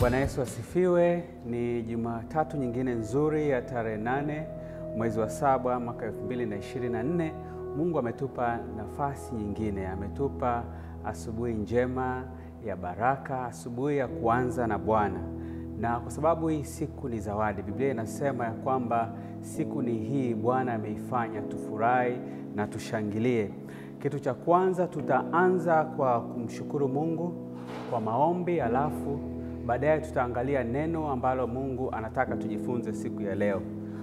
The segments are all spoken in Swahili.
Bwana Yesu asifiwe. Ni Jumatatu nyingine nzuri ya tarehe nane mwezi wa saba mwaka 2024. Mungu ametupa nafasi nyingine, ametupa asubuhi njema ya baraka, asubuhi ya kuanza na Bwana. Na kwa sababu hii siku ni zawadi, Biblia inasema ya kwamba siku ni hii Bwana ameifanya, tufurahi na tushangilie. Kitu cha kwanza tutaanza kwa kumshukuru Mungu kwa maombi, alafu baadaye tutaangalia neno ambalo Mungu anataka tujifunze siku ya leo.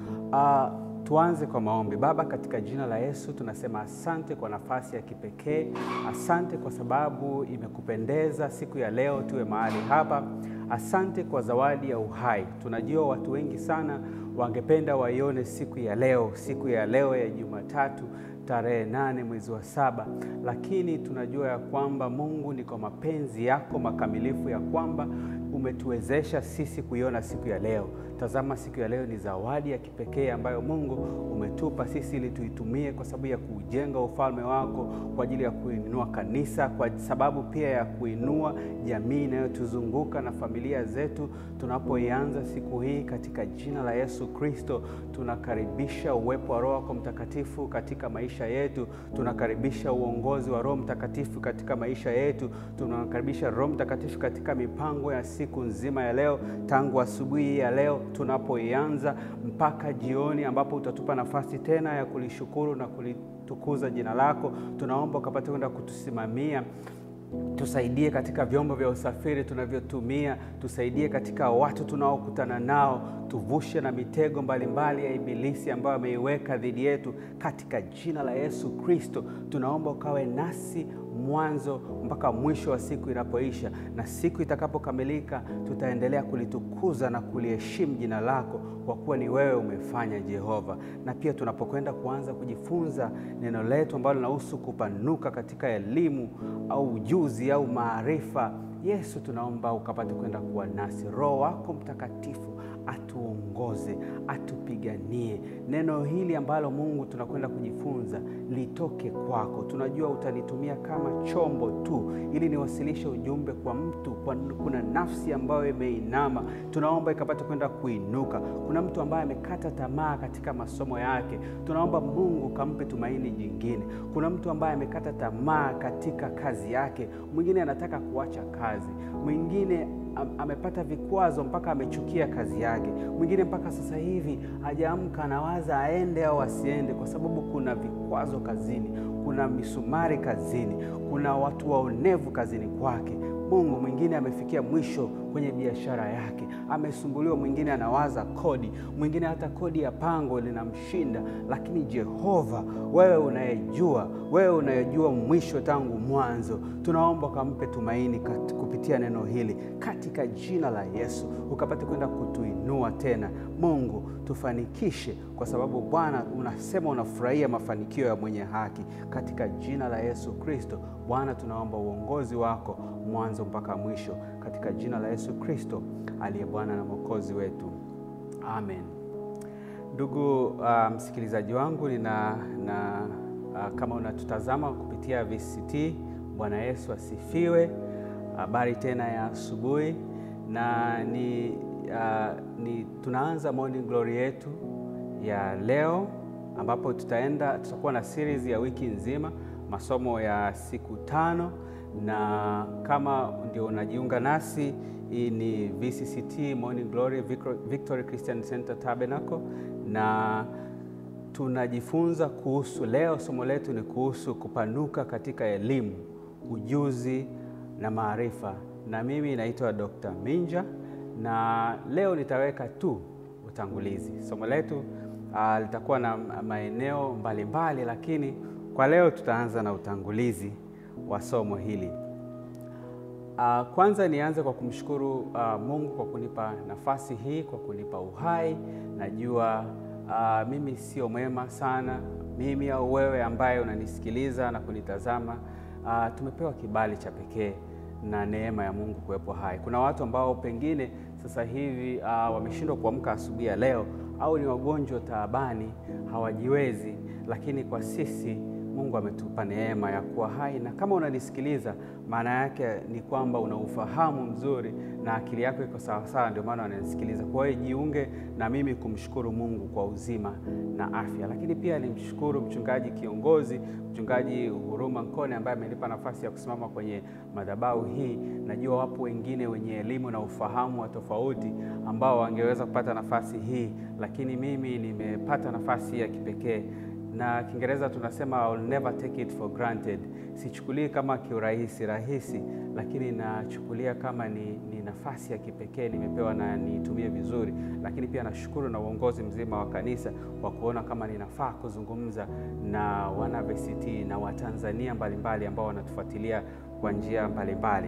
Uh, tuanze kwa maombi. Baba, katika jina la Yesu tunasema asante kwa nafasi ya kipekee. Asante kwa sababu imekupendeza siku ya leo tuwe mahali hapa. Asante kwa zawadi ya uhai. Tunajua watu wengi sana wangependa waione siku ya leo, siku ya leo ya Jumatatu tarehe nane mwezi wa saba, lakini tunajua ya kwamba Mungu ni kwa mapenzi yako makamilifu ya kwamba umetuwezesha sisi kuiona siku ya leo. Tazama, siku ya leo ni zawadi ya kipekee ambayo Mungu umetupa sisi ili tuitumie kwa sababu ya kujenga ufalme wako, kwa ajili ya kuinua kanisa, kwa sababu pia ya kuinua jamii inayotuzunguka na familia zetu. Tunapoianza siku hii katika jina la Yesu Kristo, tunakaribisha uwepo wa Roho wako Mtakatifu katika maisha yetu. Tunakaribisha uongozi wa Roho Mtakatifu katika maisha yetu. Tunakaribisha Roho Mtakatifu katika mipango ya siku nzima ya leo, tangu asubuhi ya leo tunapoianza mpaka jioni, ambapo utatupa nafasi tena ya kulishukuru na kulitukuza jina lako. Tunaomba ukapate kwenda kutusimamia tusaidie katika vyombo vya usafiri tunavyotumia, tusaidie katika watu tunaokutana nao, tuvushe na mitego mbalimbali mbali ya Ibilisi ambayo ameiweka dhidi yetu. Katika jina la Yesu Kristo tunaomba ukawe nasi mwanzo mpaka mwisho wa siku inapoisha, na siku itakapokamilika tutaendelea kulitukuza na kuliheshimu jina lako, kwa kuwa ni wewe umefanya, Jehova. Na pia tunapokwenda kuanza kujifunza neno letu ambalo linahusu kupanuka katika elimu au ujuzi au maarifa, Yesu, tunaomba ukapate kwenda kuwa nasi. Roho wako Mtakatifu atuongoze, atupiganie. Neno hili ambalo Mungu tunakwenda kujifunza litoke kwako. Tunajua utanitumia kama chombo tu ili niwasilishe ujumbe kwa mtu kwa, kuna nafsi ambayo imeinama, tunaomba ikapate kwenda kuinuka. Kuna mtu ambaye amekata tamaa katika masomo yake, tunaomba Mungu kampe tumaini jingine. Kuna mtu ambaye amekata tamaa katika kazi yake, mwingine anataka kuacha kazi, mwingine amepata vikwazo mpaka amechukia kazi yake, mwingine mpaka sasa hivi hajaamka, anawaza aende au asiende, kwa sababu kuna vikwazo kazini, kuna misumari kazini, kuna watu waonevu kazini kwake. Mungu, mwingine amefikia mwisho kwenye biashara yake, amesumbuliwa. Mwingine anawaza kodi, mwingine hata kodi ya pango linamshinda. Lakini Jehova, wewe unayejua, wewe unayejua mwisho tangu mwanzo, tunaomba ukampe tumaini kupitia neno hili katika jina la Yesu, ukapate kwenda kutuinua tena. Mungu, tufanikishe, kwa sababu Bwana unasema unafurahia mafanikio ya mwenye haki. Katika jina la Yesu Kristo, Bwana tunaomba uongozi wako mwanzo mpaka mwisho, katika jina la Yesu Kristo aliye Bwana na Mwokozi wetu, amen. Ndugu uh, msikilizaji wangu nina, na uh, kama unatutazama kupitia VCT, Bwana Yesu asifiwe. Habari uh, tena ya asubuhi na ni, uh, ni tunaanza morning glory yetu ya leo ambapo tutaenda tutakuwa na series ya wiki nzima, masomo ya siku tano na kama ndio unajiunga nasi, hii ni VCCT Morning Glory Victory Christian Center Tabernacle, na tunajifunza kuhusu, leo somo letu ni kuhusu kupanuka katika elimu, ujuzi na maarifa, na mimi naitwa Dr. Minja, na leo nitaweka tu utangulizi. Somo letu uh, litakuwa na maeneo mbalimbali, lakini kwa leo tutaanza na utangulizi wa somo hili. Uh, kwanza nianze kwa kumshukuru uh, Mungu kwa kunipa nafasi hii, kwa kunipa uhai. Najua uh, mimi sio mwema sana, mimi au wewe ambaye unanisikiliza na kunitazama uh, tumepewa kibali cha pekee na neema ya Mungu kuwepo hai. Kuna watu ambao pengine sasa hivi uh, wameshindwa kuamka asubuhi ya leo au ni wagonjwa taabani, hawajiwezi, lakini kwa sisi Mungu ametupa neema ya kuwa hai, na kama unanisikiliza, maana yake ni kwamba una ufahamu mzuri na akili yako iko sawasawa, ndio maana unanisikiliza. Kwa hiyo jiunge na mimi kumshukuru Mungu kwa uzima na afya, lakini pia nimshukuru mchungaji kiongozi, mchungaji Huruma Nkone ambaye amenipa nafasi ya kusimama kwenye madhabahu hii. Najua wapo wengine wenye elimu na ufahamu wa tofauti ambao wangeweza kupata nafasi hii, lakini mimi nimepata nafasi ya kipekee na Kiingereza tunasema I'll never take it for granted. Sichukulii kama kiurahisi rahisi, lakini nachukulia kama ni, ni nafasi ya kipekee nimepewa na niitumie vizuri. Lakini pia nashukuru na uongozi mzima wa kanisa kwa kuona kama ninafaa kuzungumza na wana VCT na Watanzania mbalimbali ambao wanatufuatilia kwa njia mbalimbali.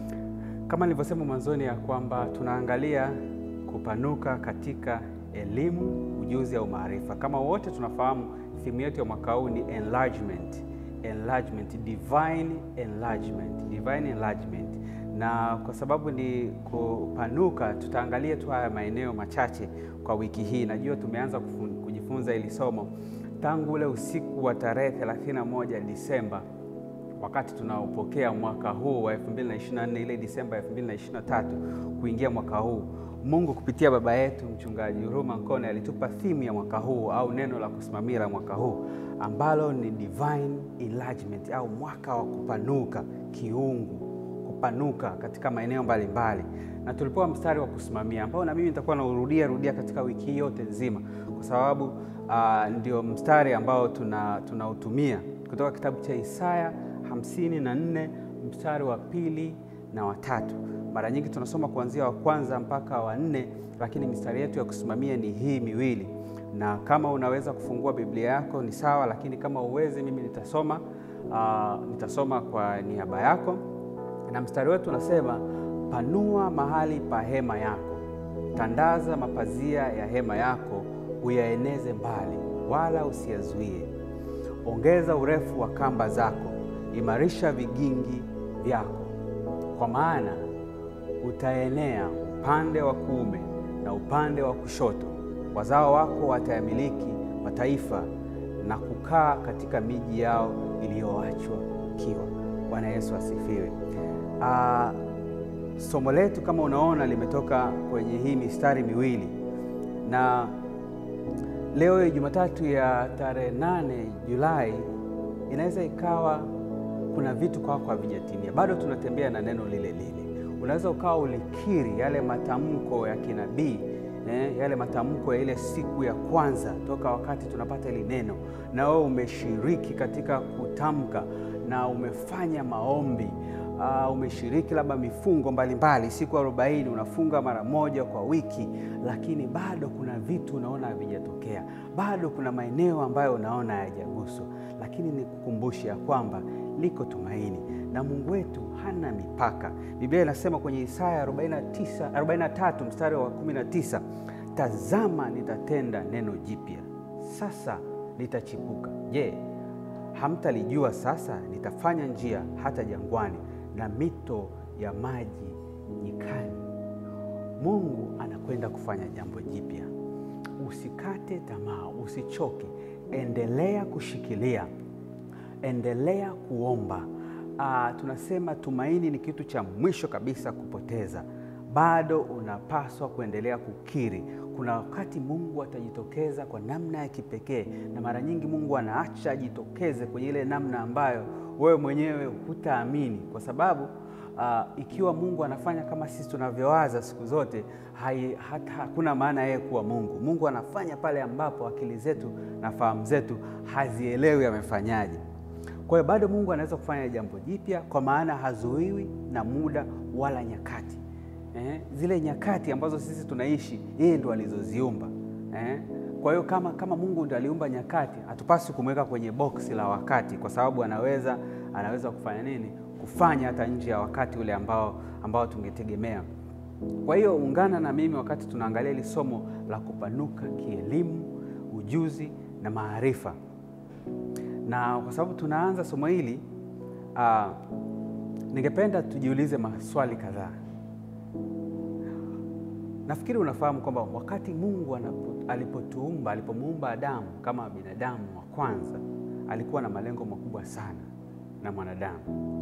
Kama nilivyosema mwanzoni ya kwamba tunaangalia kupanuka katika elimu, ujuzi au maarifa. Kama wote tunafahamu Thimu yetu ya mwaka huu ni enlargement, enlargement, divine enlargement, divine enlargement. Na kwa sababu ni kupanuka, tutaangalia tu haya maeneo machache kwa wiki hii. Najua tumeanza kujifunza hili somo tangu ule usiku wa tarehe 31 Disemba, wakati tunaopokea mwaka huu wa 2024 ile Disemba 2023 kuingia mwaka huu Mungu kupitia baba yetu mchungaji Huruma Nkone alitupa thimu ya mwaka huu au neno la kusimamia la mwaka huu ambalo ni divine enlargement au mwaka wa kupanuka kiungu, kupanuka katika maeneo mbalimbali, na tulipewa mstari wa kusimamia ambao na mimi nitakuwa naurudia rudia katika wiki hii yote nzima, kwa sababu uh, ndio mstari ambao tunautumia tuna kutoka kitabu cha Isaya hamsini na nne mstari wa pili na watatu. Mara nyingi tunasoma kuanzia wa kwanza mpaka wa nne, lakini mistari yetu ya kusimamia ni hii miwili, na kama unaweza kufungua Biblia yako ni sawa, lakini kama uwezi, mimi nitasoma uh, nitasoma kwa niaba yako, na mstari wetu unasema, panua mahali pa hema yako, tandaza mapazia ya hema yako, uyaeneze mbali, wala usiyazuie. Ongeza urefu wa kamba zako, imarisha vigingi vyako, kwa maana utaenea upande wa kuume na upande wa kushoto. Wazao wako watayamiliki mataifa na kukaa katika miji yao iliyoachwa ukiwa. Bwana Yesu asifiwe. Uh, somo letu kama unaona limetoka kwenye hii mistari miwili, na leo Jumatatu ya tarehe nane Julai inaweza ikawa kuna vitu kwako havijatimia, bado tunatembea na neno lile lile unaweza ukawa ulikiri yale matamko ya kinabii eh, yale matamko ya ile siku ya kwanza toka wakati tunapata hili neno, na wewe umeshiriki katika kutamka na umefanya maombi uh, umeshiriki labda mifungo mbalimbali mbali. Siku arobaini unafunga mara moja kwa wiki, lakini bado kuna vitu unaona havijatokea, bado kuna maeneo ambayo unaona hayajaguswa, lakini nikukumbushe ya kwamba liko tumaini na Mungu wetu hana mipaka. Biblia inasema kwenye Isaya 49, 43 mstari wa 19, tazama nitatenda neno jipya, sasa litachipuka. Je, hamtalijua? Sasa nitafanya njia hata jangwani na mito ya maji nyikani. Mungu anakwenda kufanya jambo jipya. Usikate tamaa, usichoke, endelea kushikilia, endelea kuomba. Ah, tunasema tumaini ni kitu cha mwisho kabisa kupoteza. Bado unapaswa kuendelea kukiri. Kuna wakati Mungu atajitokeza kwa namna ya kipekee, na mara nyingi Mungu anaacha ajitokeze kwenye ile namna ambayo wewe mwenyewe hutaamini, kwa sababu uh, ikiwa Mungu anafanya kama sisi tunavyowaza siku zote, hai, hata hakuna maana yeye kuwa Mungu. Mungu anafanya pale ambapo akili zetu na fahamu zetu hazielewi amefanyaje. Kwa hiyo bado Mungu anaweza kufanya jambo jipya, kwa maana hazuiwi na muda wala nyakati. Eh, zile nyakati ambazo sisi tunaishi yeye ndo alizoziumba. Eh, kwa hiyo kama, kama Mungu ndo aliumba nyakati, hatupaswi kumweka kwenye boksi la wakati, kwa sababu anaweza anaweza kufanya nini? Kufanya hata nje ya wakati ule ambao, ambao tungetegemea. Kwa hiyo ungana na mimi wakati tunaangalia hili somo la kupanuka kielimu, ujuzi na maarifa, na kwa sababu tunaanza somo hili uh, ningependa tujiulize maswali kadhaa. Nafikiri unafahamu kwamba wakati Mungu alipotuumba, alipomuumba Adamu kama binadamu wa kwanza, alikuwa na malengo makubwa sana na mwanadamu.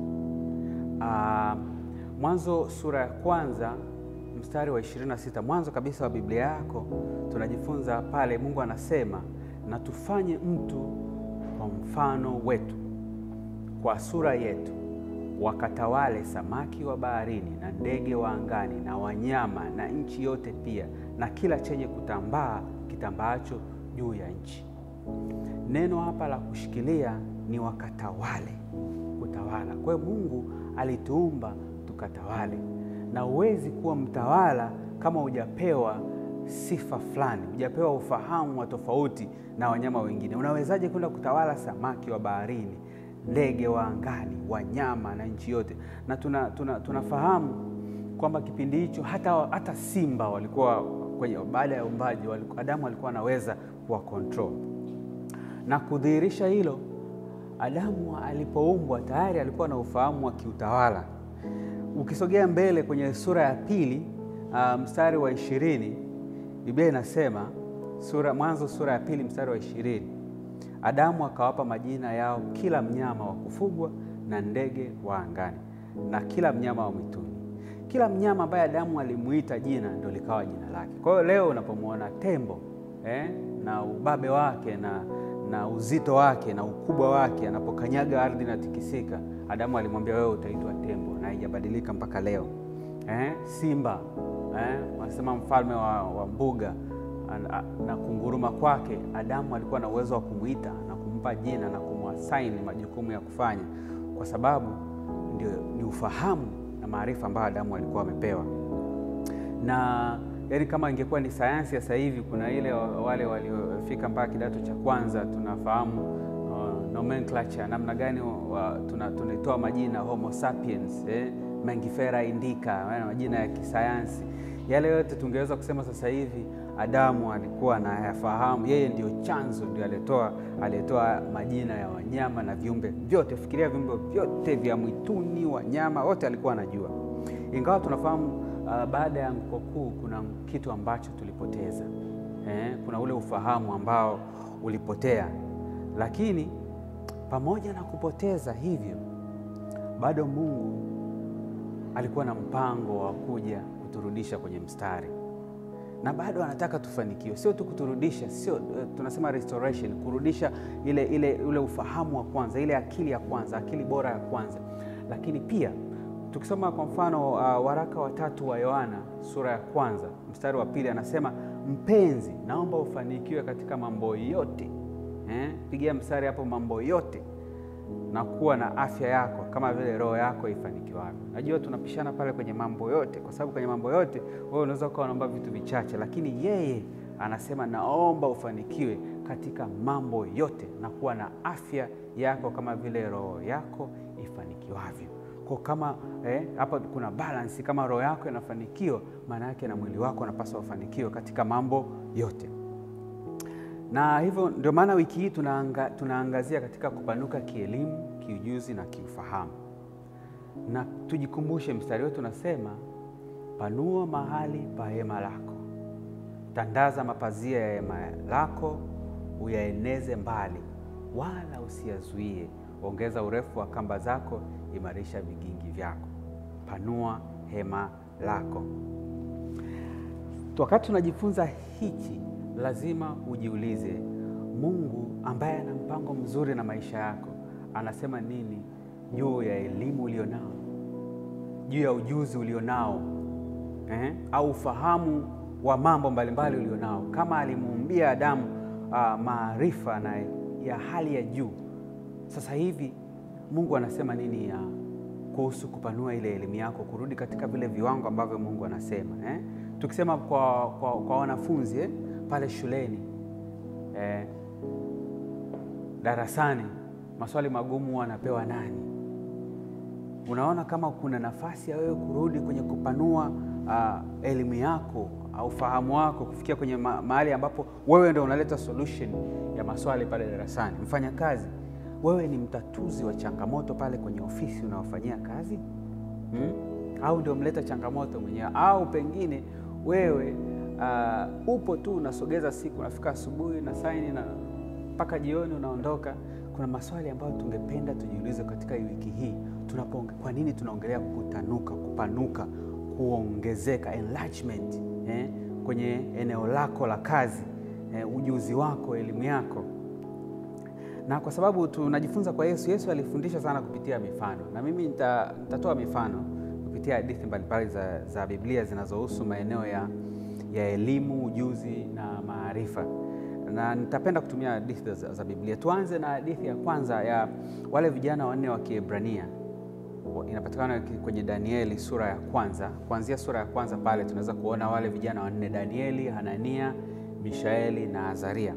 Uh, Mwanzo sura ya kwanza mstari wa 26, mwanzo kabisa wa Biblia yako, tunajifunza pale Mungu anasema na tufanye mtu kwa mfano wetu, kwa sura yetu, wakatawale samaki wa baharini na ndege wa angani na wanyama na nchi yote pia na kila chenye kutambaa kitambaacho juu ya nchi. Neno hapa la kushikilia ni wakatawale, kutawala. Kwa hiyo Mungu alituumba tukatawale, na huwezi kuwa mtawala kama hujapewa sifa fulani, hujapewa ufahamu wa tofauti na wanyama wengine. Unawezaje kwenda kutawala samaki wa baharini, ndege wa angani, wanyama na nchi yote? Na tuna, tuna, tunafahamu kwamba kipindi hicho hata, hata simba walikuwa kwenye, baada ya umbaji Adamu alikuwa anaweza kuwa control na kudhihirisha hilo. Adamu alipoumbwa tayari alikuwa na ufahamu wa kiutawala. Ukisogea mbele kwenye sura ya pili uh, mstari wa ishirini Biblia inasema sura, Mwanzo sura ya pili mstari wa ishirini Adamu akawapa majina yao kila mnyama wa kufugwa na ndege wa angani na kila mnyama wa mwituni. Kila mnyama ambaye Adamu alimuita jina ndio likawa jina lake. Kwa hiyo leo unapomwona tembo eh, na ubabe wake na, na uzito wake na ukubwa wake, anapokanyaga ardhi inatikisika, Adamu alimwambia wewe utaitwa tembo, na haijabadilika mpaka leo eh, simba eh, wanasema mfalme wa, wa mbuga na kunguruma kwake, Adamu alikuwa na uwezo wa kumwita na kumpa jina na kumwasaini majukumu ya kufanya, kwa sababu ndio ni ufahamu na maarifa ambayo Adamu alikuwa amepewa. Na yaani, kama ingekuwa ni sayansi ya sasa hivi, kuna ile wale waliofika mpaka kidato cha kwanza, tunafahamu uh, nomenclature namna gani tunaitoa tuna majina Homo sapiens eh, Mangifera indica, majina ya kisayansi yale yote tungeweza kusema sasa hivi Adamu alikuwa anayafahamu, yeye ndio chanzo, ndio alitoa alitoa majina ya wanyama na viumbe vyote. Fikiria viumbe vyote vya mwituni, wanyama wote alikuwa anajua, ingawa tunafahamu uh, baada ya anguko kuu kuna kitu ambacho tulipoteza eh, kuna ule ufahamu ambao ulipotea, lakini pamoja na kupoteza hivyo, bado Mungu alikuwa na mpango wa kuja kuturudisha kwenye mstari na bado anataka tufanikiwe, sio tu kuturudisha, sio tunasema restoration, kurudisha ile, ile, ule ufahamu wa kwanza, ile akili ya kwanza, akili bora ya kwanza. Lakini pia tukisoma kwa mfano uh, waraka wa tatu wa Yohana sura ya kwanza mstari wa pili anasema, mpenzi, naomba ufanikiwe katika mambo yote eh? Pigia mstari hapo, mambo yote na kuwa na afya yako kama vile roho yako ifanikiwavyo. Najua tunapishana pale kwenye mambo yote, kwa sababu kwenye mambo yote wewe unaweza ukawa unaomba vitu vichache, lakini yeye anasema naomba ufanikiwe katika mambo yote na kuwa na afya yako kama vile roho yako ifanikiwavyo. Kwa kama hapa eh, kuna balance. Kama roho yako inafanikiwa, maana yake na mwili wako unapaswa ufanikiwe katika mambo yote na hivyo ndio maana wiki hii tunaanga, tunaangazia katika kupanuka kielimu, kiujuzi na kiufahamu. Na tujikumbushe mstari wetu unasema, panua mahali pa hema lako, tandaza mapazia ya hema lako, uyaeneze mbali, wala usiyazuie. Ongeza urefu wa kamba zako, imarisha vigingi vyako. Panua hema lako. Wakati tunajifunza hichi lazima ujiulize, Mungu ambaye ana mpango mzuri na maisha yako anasema nini juu ya elimu ulionao, juu ya ujuzi ulionao eh, au ufahamu wa mambo mbalimbali ulionao. Kama alimuumbia Adamu uh, maarifa na ya hali ya juu, sasa hivi Mungu anasema nini ya kuhusu kupanua ile elimu yako, kurudi katika vile viwango ambavyo Mungu anasema eh? Tukisema kwa, kwa, kwa wanafunzi eh? pale shuleni eh, darasani maswali magumu wanapewa nani? Unaona kama kuna nafasi ya wewe kurudi kwenye kupanua uh, elimu yako au fahamu wako kufikia kwenye ma mahali ambapo wewe ndio unaleta solution ya maswali pale darasani. Mfanya kazi, wewe ni mtatuzi wa changamoto pale kwenye ofisi unaofanyia kazi hmm? au ndio mleta changamoto mwenyewe, au pengine wewe Uh, upo tu unasogeza siku, unafika asubuhi na saini na mpaka jioni unaondoka. kuna maswali ambayo tungependa tujiulize katika wiki hii tunapo, kwa nini tunaongelea kutanuka, kupanuka, kuongezeka, enlargement eh, kwenye eneo lako la kazi eh, ujuzi wako, elimu yako na kwa sababu tunajifunza kwa Yesu. Yesu alifundisha sana kupitia mifano, na mimi nita, nitatoa mifano kupitia hadithi mbalimbali za, za Biblia zinazohusu maeneo ya, ya elimu, ujuzi na maarifa, na nitapenda kutumia hadithi za, za Biblia. Tuanze na hadithi ya kwanza ya wale vijana wanne wa Kiebrania, inapatikana kwenye Danieli sura ya kwanza. Kuanzia sura ya kwanza pale tunaweza kuona wale vijana wanne, Danieli, Hanania, Mishaeli na Azaria.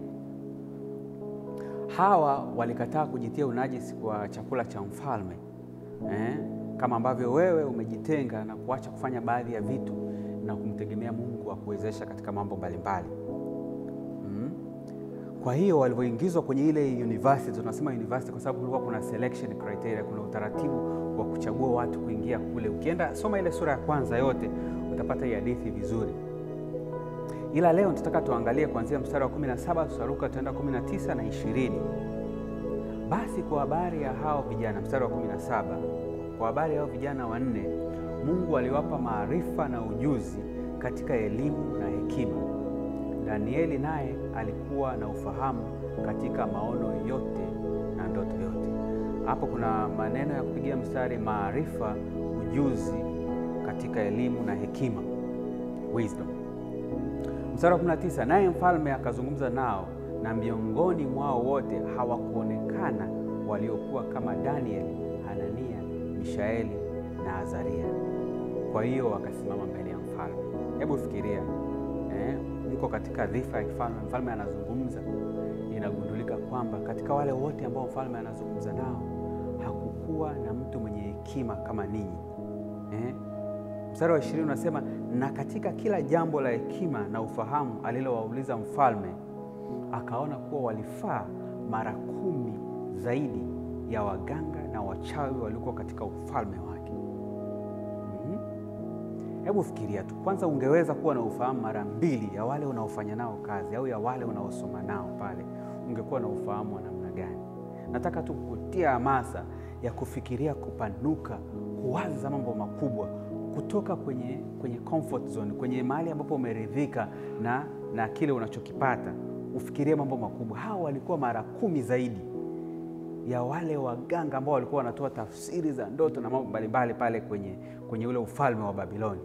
Hawa walikataa kujitia unajisi kwa chakula cha mfalme eh, kama ambavyo wewe umejitenga na kuacha kufanya baadhi ya vitu na kumtegemea Mungu akuwezesha katika mambo mbalimbali mm. Kwa hiyo walivyoingizwa kwenye ile university, tunasema university kwa sababu kulikuwa kuna selection criteria, kuna utaratibu wa kuchagua watu kuingia kule. Ukienda soma ile sura ya kwanza yote utapata hii hadithi vizuri ila leo tunataka tuangalie kuanzia mstari wa 17 tutaruka tutaenda 19 na 20. Basi kwa habari ya hao vijana, mstari wa 17, kwa habari ya hao vijana wanne, Mungu aliwapa maarifa na ujuzi katika elimu na hekima. Danieli naye alikuwa na ufahamu katika maono yote na ndoto yote. Hapo kuna maneno ya kupigia mstari: maarifa, ujuzi katika elimu na hekima, wisdom. Mstari wa 19, naye mfalme akazungumza nao, na miongoni mwao wote hawakuonekana waliokuwa kama Danieli, Hanania, Mishaeli na Azaria. Kwa hiyo wakasimama mbele ya mfalme. Hebu fikiria eh, mko katika dhifa ya kifalme, mfalme anazungumza. Inagundulika kwamba katika wale wote ambao mfalme anazungumza nao hakukuwa na mtu mwenye hekima kama ninyi eh? Mstari wa ishirini unasema na katika kila jambo la hekima na ufahamu alilowauliza mfalme, akaona kuwa walifaa mara kumi zaidi ya waganga na wachawi waliokuwa katika ufalme wake. Hebu mm-hmm. Fikiria tu kwanza, ungeweza kuwa na ufahamu mara mbili ya wale unaofanya nao kazi au ya wale unaosoma nao pale, ungekuwa na ufahamu wa namna gani? Nataka tu kukutia hamasa ya kufikiria kupanuka, kuwaza mambo makubwa kutoka kwenye, kwenye comfort zone, kwenye mahali ambapo umeridhika na, na kile unachokipata, ufikirie mambo makubwa. Hawa walikuwa mara kumi zaidi ya wale waganga ambao walikuwa wanatoa tafsiri za ndoto na mambo mbalimbali pale kwenye, kwenye ule ufalme wa Babiloni.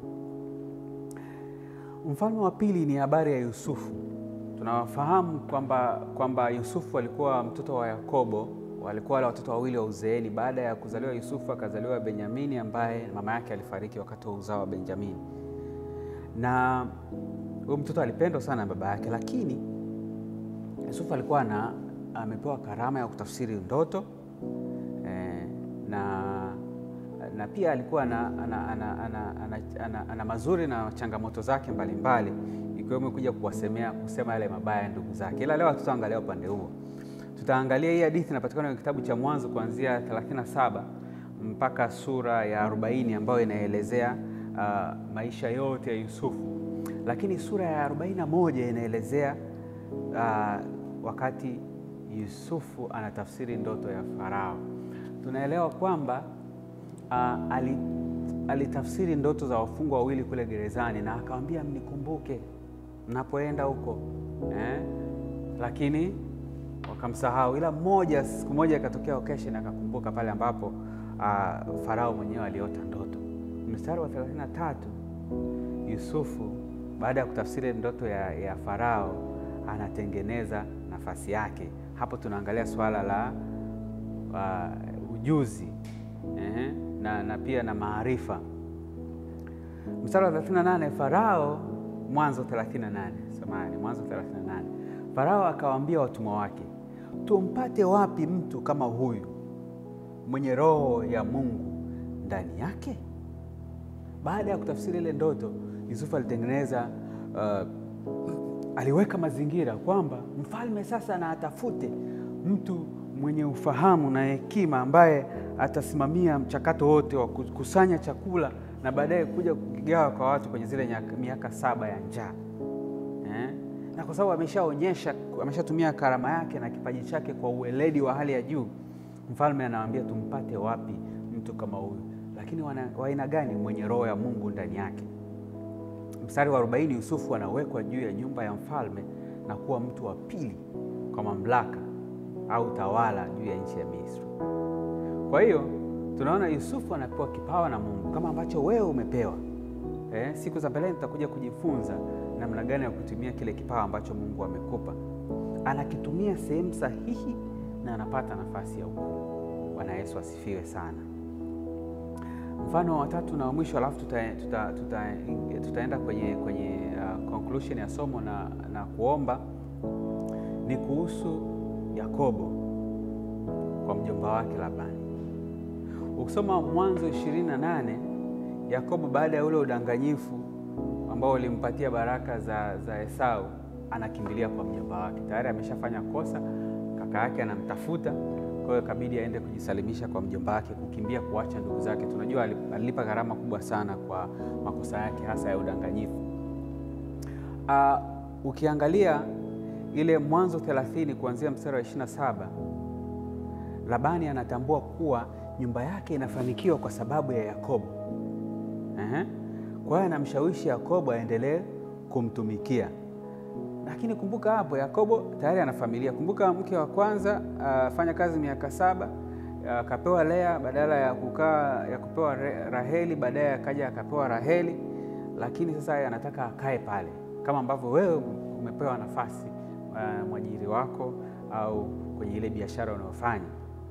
Mfalme wa pili ni habari ya Yusufu. Tunawafahamu kwamba kwamba Yusufu alikuwa mtoto wa Yakobo walikuwa wale watoto wawili wa uzeeni. Baada ya kuzaliwa Yusufu akazaliwa Benyamini ambaye mama yake alifariki wakati wa uzao wa Benjamini, na huyu mtoto alipendwa sana na baba yake, lakini Yusufu alikuwa na amepewa karama ya kutafsiri ndoto eh, na, na pia alikuwa na, ana, ana, ana, ana, ana, ana mazuri na changamoto zake mbalimbali ikiwemo kuja kuwasemea kusema yale mabaya ya ndugu zake, ila leo hatutaangalia upande huo tutaangalia hii hadithi inapatikana kwenye kitabu cha Mwanzo kuanzia 37 mpaka sura ya 40 ambayo inaelezea uh, maisha yote ya Yusufu, lakini sura ya 41 inaelezea uh, wakati Yusufu anatafsiri ndoto ya Farao. Tunaelewa kwamba uh, alitafsiri ndoto za wafungwa wawili kule gerezani na akawambia, mnikumbuke mnapoenda huko eh? lakini wakamsahau ila mmoja, siku moja ikatokea occasion akakumbuka pale ambapo uh, Farao mwenyewe aliota ndoto. Mstari wa 33 Yusufu baada ya kutafsiri ndoto ya, ya Farao anatengeneza nafasi yake. Hapo tunaangalia swala la uh, ujuzi eh, na, na pia na maarifa. Mstari wa 38 Farao, Mwanzo 38, samahani, Mwanzo 38 Farao akawaambia watumwa wake tumpate wapi mtu kama huyu mwenye roho ya Mungu ndani yake? Baada ya kutafsiri ile ndoto, Yusufu alitengeneza uh, aliweka mazingira kwamba mfalme sasa na atafute mtu mwenye ufahamu na hekima ambaye atasimamia mchakato wote wa kukusanya chakula na baadaye kuja kukigawa kwa watu kwenye zile miaka saba ya njaa eh? na kwa sababu ameshaonyesha, ameshatumia karama yake na kipaji chake kwa uweledi wa hali ya juu, mfalme anawaambia tumpate wapi mtu kama huyu, lakini wa aina gani? Mwenye roho ya Mungu ndani yake. Mstari wa 40, Yusufu anawekwa juu ya nyumba ya mfalme na kuwa mtu wa pili kwa mamlaka au tawala juu ya nchi ya Misri. Kwa hiyo tunaona Yusufu anapewa kipawa na Mungu kama ambacho wewe umepewa. Eh, siku za mbeleni tutakuja kujifunza namna gani ya kutumia kile kipawa ambacho Mungu amekupa. Anakitumia sehemu sahihi na anapata nafasi ya ukuu. Bwana Yesu asifiwe sana. Mfano wa tatu na wa mwisho, alafu tuta, tuta, tuta, tutaenda kwenye, kwenye uh, conclusion ya somo na, na kuomba ni kuhusu Yakobo kwa mjomba wake Labani. Ukisoma Mwanzo 28 Yakobo baada ya ule udanganyifu ambao ulimpatia baraka za, za Esau anakimbilia kwa mjomba wake. Tayari ameshafanya kosa, kaka yake anamtafuta, kwa hiyo ikabidi aende kujisalimisha kwa mjomba wake, kukimbia kuacha ndugu zake. Tunajua alilipa gharama kubwa sana kwa makosa yake hasa ya udanganyifu. Uh, ukiangalia ile Mwanzo 30 kuanzia mstari wa 27 Labani anatambua kuwa nyumba yake inafanikiwa kwa sababu ya Yakobo. Ehe. Kwa hiyo anamshawishi Yakobo aendelee kumtumikia, lakini kumbuka hapo Yakobo tayari ana familia. Kumbuka mke wa kwanza afanya uh, kazi miaka saba akapewa uh, Lea badala ya kukaa ya kupewa Raheli, baadaye akaja akapewa Raheli, lakini sasa yeye anataka akae pale kama ambavyo wewe umepewa nafasi uh, mwajiri wako au kwenye ile biashara unayofanya.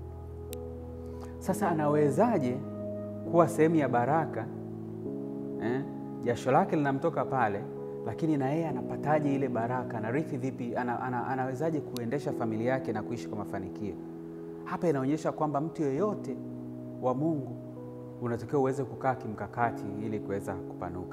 Sasa anawezaje kuwa sehemu ya baraka eh? Jasho lake linamtoka pale, lakini na yeye anapataje ile baraka? Anarithi vipi? Ana, ana, anawezaje kuendesha familia yake na kuishi kwa mafanikio? Hapa inaonyesha kwamba mtu yeyote wa Mungu unatakiwa uweze kukaa kimkakati ili kuweza kupanuka.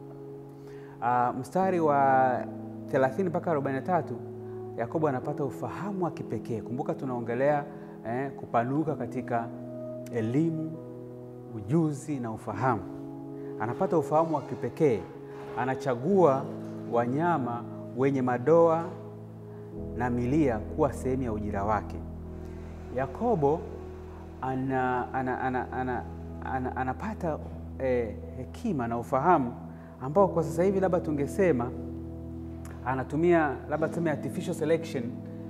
Uh, mstari wa 30 mpaka 43 Yakobo anapata ufahamu wa kipekee. Kumbuka tunaongelea eh, kupanuka katika elimu, ujuzi na ufahamu. Anapata ufahamu wa kipekee, anachagua wanyama wenye madoa na milia kuwa sehemu ya ujira wake. Yakobo ana, ana, ana, ana, ana, anapata eh, hekima na ufahamu ambao kwa sasa hivi labda tungesema anatumia labda tuseme artificial selection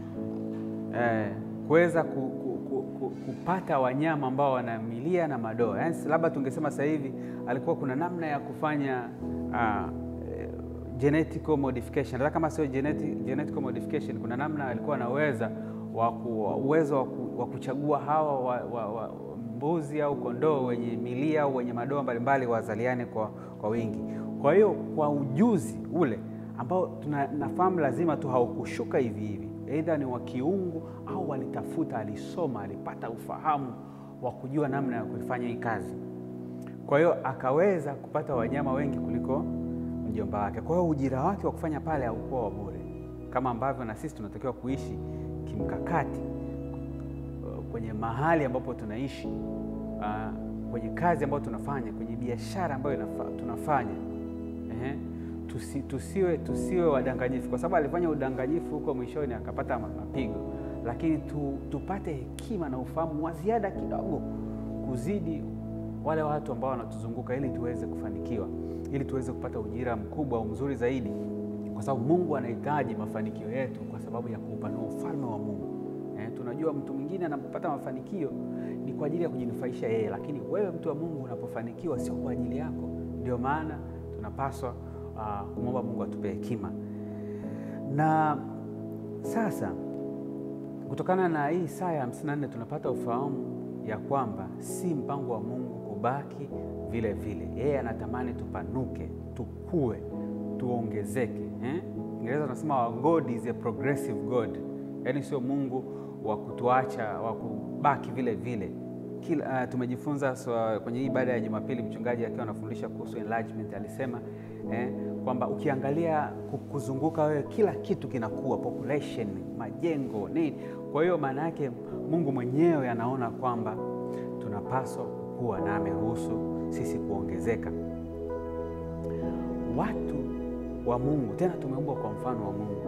eh, kuweza ku, ku, ku, ku, kupata wanyama ambao wana milia na madoa. Yaani labda tungesema sasa hivi alikuwa kuna namna ya kufanya uh, genetical modification. Hata kama sio genetic, genetical modification, kuna namna alikuwa anaweza uwezo wa kuchagua hawa wa, wa, wa, mbuzi au kondoo wenye milia au wenye madoa mbalimbali wazaliane kwa, kwa wingi. Kwa hiyo kwa ujuzi ule ambao tunafahamu lazima tu haukushuka hivi hivi, aidha ni wa kiungu au walitafuta, alisoma, alipata ufahamu wa kujua namna ya kuifanya hii kazi. Kwa hiyo akaweza kupata wanyama wengi kuliko mjomba wake. Kwa hiyo ujira wake wa kufanya pale haukuwa wa bure, kama ambavyo na sisi tunatakiwa kuishi kimkakati kwenye mahali ambapo tunaishi, uh, kwenye kazi ambayo tunafanya, kwenye biashara ambayo tunafanya eh, tusi, tusiwe, tusiwe wadanganyifu, kwa sababu alifanya udanganyifu huko mwishoni akapata mapigo, lakini tu, tupate hekima na ufahamu wa ziada kidogo kuzidi wale watu ambao wanatuzunguka, ili tuweze kufanikiwa, ili tuweze kupata ujira mkubwa au mzuri zaidi, kwa sababu Mungu anahitaji mafanikio yetu kwa sababu ya kuupanua ufalme wa Mungu. Eh, tunajua mtu mwingine anapopata mafanikio ni kwa ajili ya kujinufaisha yeye, lakini wewe mtu wa Mungu unapofanikiwa sio kwa ajili yako. Ndio maana tunapaswa uh, kumwomba Mungu atupe hekima. Na sasa kutokana na hii Isaya 54 tunapata ufahamu ya kwamba si mpango wa Mungu kubaki vile vile. Yeye anatamani tupanuke, tukue, tuongezeke. Eh? Ingereza tunasema God is a progressive God, yaani sio Mungu wa kutuacha wa kubaki vile vile. Kila, uh, tumejifunza so, kwenye hii ibada ya Jumapili mchungaji akiwa anafundisha kuhusu enlargement alisema eh, kwamba ukiangalia kuzunguka wewe kila kitu kinakuwa, population, majengo, nini. Kwa hiyo maana yake Mungu mwenyewe anaona kwamba tunapaswa kukua na ameruhusu sisi kuongezeka. Watu wa Mungu, tena tumeumbwa kwa mfano wa Mungu,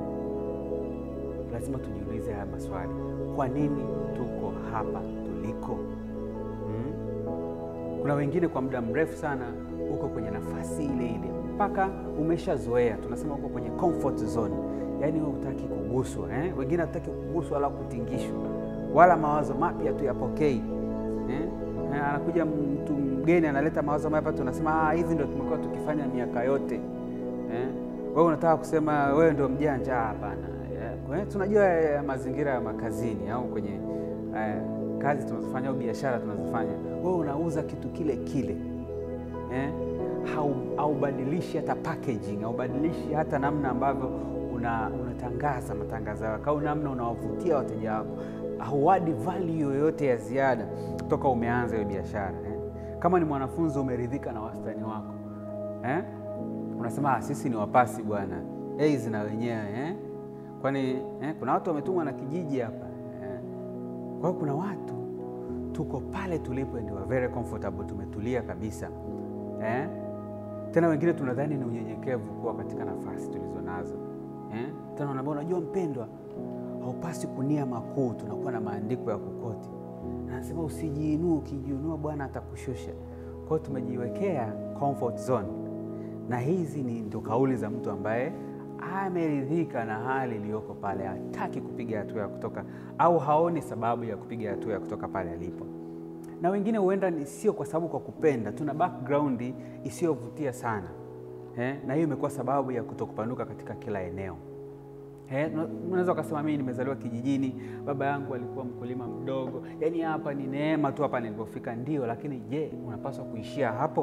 lazima tujiulize haya maswali. Kwa nini tuko hapa tuliko? Hmm? Kuna wengine kwa muda mrefu sana uko kwenye nafasi ile ile mpaka umeshazoea, tunasema uko kwenye comfort zone, yaani wewe hutaki kuguswa eh? Wengine hataki kuguswa wala kutingishwa wala mawazo mapya tuyapokei eh? Anakuja mtu mgeni analeta mawazo mapya, tunasema ah, hivi ndio tumekuwa tukifanya miaka yote eh? Wewe unataka kusema wewe ndio mjanja? Hapana eh? Tunajua eh, mazingira ya makazini au kwenye eh, kazi tunazofanya au biashara tunazofanya, wewe unauza kitu kile kile eh? Haubadilishi hata packaging, haubadilishi hata namna ambavyo una, unatangaza matangazo yako au namna unawavutia wateja wako, hauadi value yoyote ya ziada toka umeanza hiyo biashara eh? Kama ni mwanafunzi umeridhika na wastani wako eh? Unasema sisi ni wapasi bwana, A's na wenyewe eh? Kwani eh? kuna watu wametumwa na kijiji hapa eh? Kwa hiyo kuna watu tuko pale tulipo ndio very comfortable, tumetulia kabisa eh? Tena wengine tunadhani ni unyenyekevu kuwa katika nafasi tulizo nazo eh? Tena unaambia unajua, mpendwa, haupasi kunia makuu. Tunakuwa na maandiko ya kukoti, anasema usijiinue, ukijiinua Bwana atakushusha. Kwa hiyo tumejiwekea comfort zone, na hizi ni ndio kauli za mtu ambaye ameridhika na hali iliyoko pale, hataki kupiga hatua ya kutoka au haoni sababu ya kupiga hatua ya kutoka pale alipo na wengine huenda ni sio kwa sababu kwa kupenda, tuna background isiyovutia sana eh, na hiyo imekuwa sababu ya kutokupanuka katika kila eneo eh. Unaweza ukasema mimi nimezaliwa kijijini, baba yangu alikuwa mkulima mdogo, yaani hapa ni neema tu hapa nilipofika. Ndio, lakini je, unapaswa kuishia hapo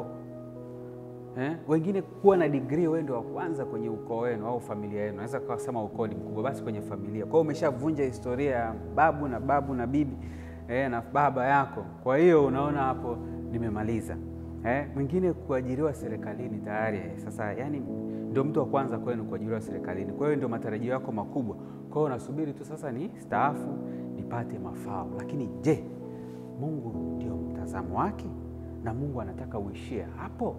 eh? Wengine kuwa na degree, wewe ndio wa kwanza kwenye ukoo wenu au familia yenu, naweza kusema ukoo ni mkubwa, basi kwenye familia. Kwa hiyo umeshavunja historia ya babu na babu na bibi E, na baba yako. Kwa hiyo unaona hapo nimemaliza. E, mwingine kuajiriwa serikalini tayari sasa, yani ndio mtu wa kwanza kwenu kuajiriwa serikalini, kwa hiyo ndio matarajio yako makubwa. Kwa hiyo unasubiri tu sasa ni staafu nipate mafao. Lakini je, Mungu ndio mtazamo wake na Mungu anataka uishie hapo?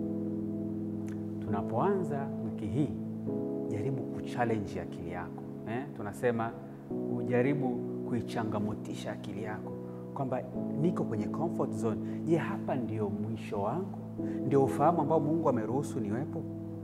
Tunapoanza wiki hii, jaribu kuchallenge akili yako eh? Tunasema ujaribu kuichangamotisha akili yako kwamba niko kwenye comfort zone. Je, hapa ndio mwisho wangu? Ndio ufahamu ambao Mungu ameruhusu niwepo?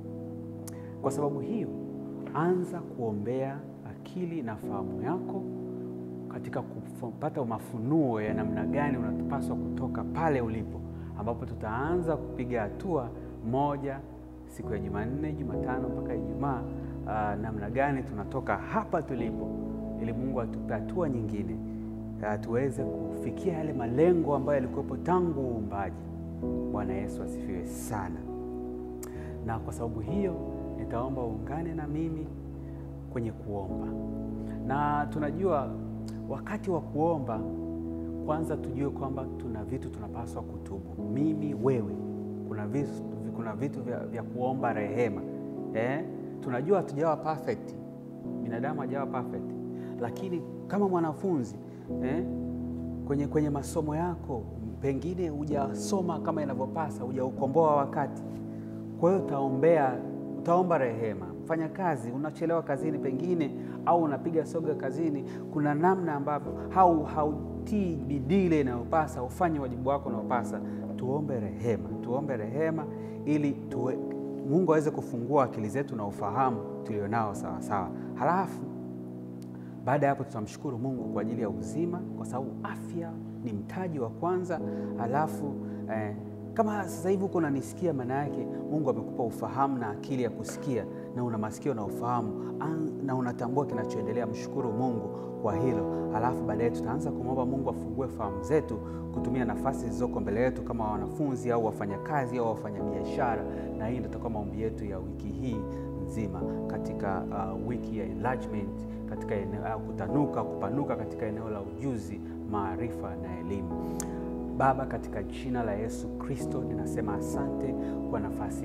Kwa sababu hiyo, anza kuombea akili na fahamu yako katika kupata mafunuo ya namna gani unapaswa kutoka pale ulipo, ambapo tutaanza kupiga hatua moja siku ya Jumanne, Jumatano mpaka Ijumaa. Uh, namna gani tunatoka hapa tulipo ili Mungu atupe hatua nyingine tuweze kufikia yale malengo ambayo yalikuwepo tangu uumbaji. Bwana Yesu asifiwe sana. Na kwa sababu hiyo nitaomba uungane na mimi kwenye kuomba, na tunajua wakati wa kuomba, kwanza tujue kwamba tuna vitu tunapaswa kutubu, mimi wewe. Kuna vitu, kuna vitu vya, vya kuomba rehema eh? Tunajua hatujawa perfect, binadamu hajawa perfect lakini kama mwanafunzi eh, kwenye, kwenye masomo yako pengine hujasoma kama inavyopasa, hujaukomboa wakati. Kwa hiyo utaombea, utaomba rehema. Mfanya kazi, unachelewa kazini pengine, au unapiga soga kazini, kuna namna ambavyo hau hautii bidii ile inayopasa, ufanye wajibu wako unaopasa. Tuombe rehema, tuombe rehema ili tuwe, Mungu aweze kufungua akili zetu na ufahamu tulionao sawasawa, halafu baada ya hapo tutamshukuru Mungu kwa ajili ya uzima, kwa sababu afya ni mtaji wa kwanza. Alafu eh, kama sasa hivi uko unanisikia, maana yake Mungu amekupa ufahamu na akili ya kusikia, na una masikio na ufahamu na unatambua kinachoendelea. Mshukuru Mungu kwa hilo. Alafu baadaye tutaanza kumwomba Mungu afungue fahamu zetu kutumia nafasi zilizoko mbele yetu kama wanafunzi au wafanyakazi au wafanyabiashara, na hii ndio itakuwa maombi yetu ya wiki hii nzima katika uh, wiki ya enlargement katika eneo au kutanuka kupanuka katika eneo la ujuzi, maarifa na elimu. Baba, katika jina la Yesu Kristo ninasema asante kwa nafasi hii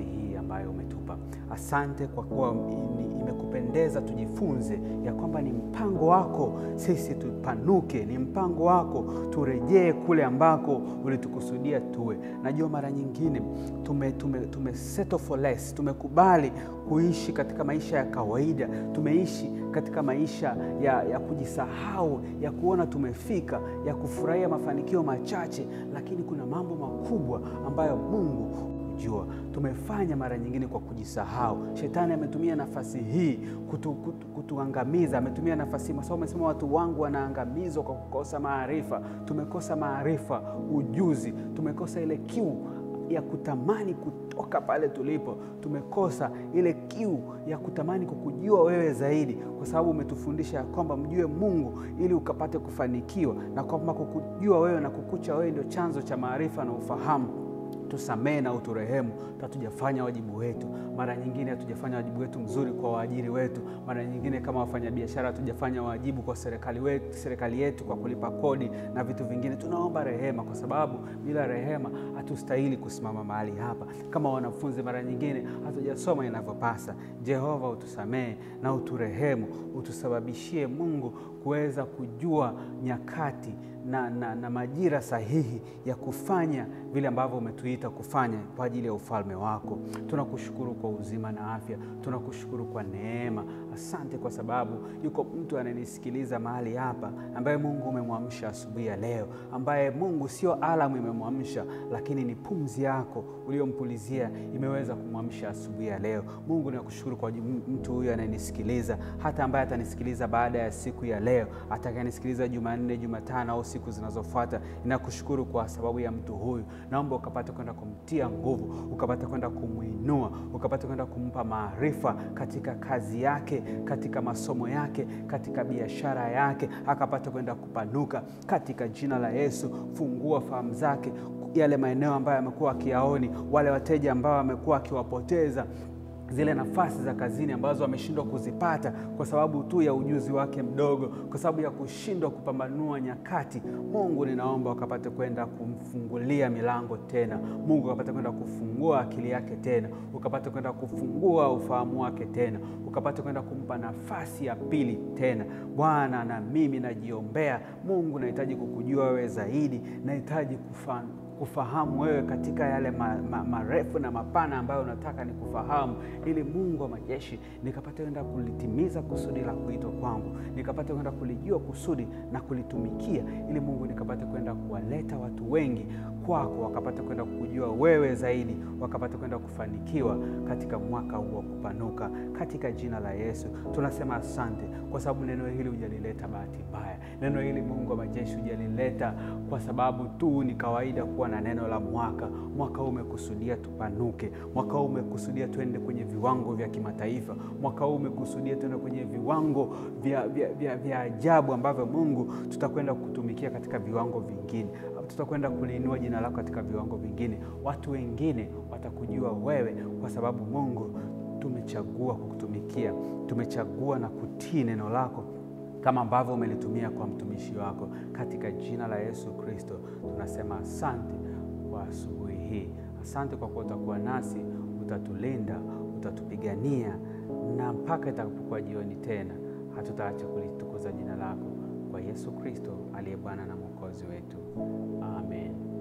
ambayo umetupa. Asante kwa kuwa imekupendeza tujifunze ya kwamba ni mpango wako sisi tupanuke, ni mpango wako turejee kule ambako ulitukusudia tuwe. Najua mara nyingine tume, tume, tume settle for less, tumekubali kuishi katika maisha ya kawaida, tumeishi katika maisha ya, ya kujisahau, ya kuona tumefika, ya kufurahia mafanikio machache, lakini kuna mambo makubwa ambayo Mungu jua tumefanya mara nyingine kwa kujisahau. Shetani ametumia nafasi hii kutu, kutu, kutuangamiza. Ametumia nafasi hii, sababu amesema watu wangu wanaangamizwa kwa kukosa maarifa. Tumekosa maarifa, ujuzi, tumekosa ile kiu ya kutamani kutoka pale tulipo. Tumekosa ile kiu ya kutamani kukujua wewe zaidi, kwa sababu umetufundisha ya kwamba mjue Mungu ili ukapate kufanikiwa, na kwamba kukujua wewe na kukucha wewe ndio chanzo cha maarifa na ufahamu. Tusamehe na uturehemu, hatujafanya wajibu wetu. Mara nyingine hatujafanya wajibu wetu mzuri kwa waajiri wetu. Mara nyingine kama wafanyabiashara hatujafanya wajibu kwa serikali wetu, serikali yetu kwa kulipa kodi na vitu vingine. Tunaomba rehema, kwa sababu bila rehema hatustahili kusimama mahali hapa. Kama wanafunzi, mara nyingine hatujasoma inavyopasa. Jehova, utusamehe na uturehemu, utusababishie Mungu kuweza kujua nyakati na, na, na majira sahihi ya kufanya vile ambavyo umetuita kufanya kwa ajili ya ufalme wako. Tunakushukuru kwa uzima na afya, tunakushukuru kwa neema. Asante kwa sababu yuko mtu ananisikiliza mahali hapa ambaye Mungu umemwamsha asubuhi ya leo, ambaye Mungu sio alamu imemwamsha, lakini ni pumzi yako uliompulizia imeweza kumwamsha asubuhi ya leo. Mungu nakushukuru kwa mtu huyu anayenisikiliza, hata ambaye atanisikiliza baada ya siku ya leo, atakayenisikiliza Jumanne, Jumatano au siku zinazofuata. Ninakushukuru kwa sababu ya mtu huyu, naomba ukapate kwenda kumtia nguvu, ukapate kwenda kumwinua, ukapate kwenda kumpa maarifa katika kazi yake, katika masomo yake, katika biashara yake, akapate kwenda kupanuka katika jina la Yesu. Fungua fahamu zake, yale maeneo ambayo amekuwa akiyaoni, wale wateja ambao amekuwa akiwapoteza zile nafasi za kazini ambazo ameshindwa kuzipata kwa sababu tu ya ujuzi wake mdogo, kwa sababu ya kushindwa kupambanua nyakati. Mungu, ninaomba ukapate kwenda kumfungulia milango tena. Mungu ukapate kwenda kufungua akili yake tena, ukapate kwenda kufungua ufahamu wake tena, ukapate kwenda kumpa nafasi ya pili tena. Bwana, na mimi najiombea Mungu, nahitaji kukujua wewe zaidi, nahitaji kufanya kufahamu wewe katika yale ma, ma, marefu na mapana ambayo unataka nikufahamu, ili Mungu wa majeshi nikapate kwenda kulitimiza kusudi la kuitwa kwangu, nikapate kwenda kulijua kusudi na kulitumikia, ili Mungu nikapate kwenda kuwaleta watu wengi kwako, wakapate kwenda kukujua wewe zaidi, wakapate kwenda kufanikiwa katika mwaka huu wa kupanuka, katika jina la Yesu tunasema asante, kwa sababu neno hili hujalileta bahati mbaya. Neno hili Mungu wa majeshi hujalileta kwa sababu tu ni kawaida kuwa na neno la mwaka. Mwaka huu umekusudia tupanuke, mwaka huu umekusudia tuende kwenye viwango vya kimataifa, mwaka huu umekusudia tuende kwenye viwango vya, vya, vya, vya ajabu ambavyo Mungu tutakwenda kutumikia katika viwango vingine, tutakwenda kuliinua jina lako katika viwango vingine. Watu wengine watakujua wewe kwa sababu Mungu tumechagua kukutumikia, tumechagua na kutii neno lako kama ambavyo umelitumia kwa mtumishi wako. Katika jina la Yesu Kristo tunasema asante kwa asubuhi hii. Asante kwa kuwa utakuwa nasi, utatulinda, utatupigania, na mpaka itakapokuwa jioni tena hatutaacha kulitukuza jina lako, kwa Yesu Kristo aliye Bwana na Mwokozi wetu, amen.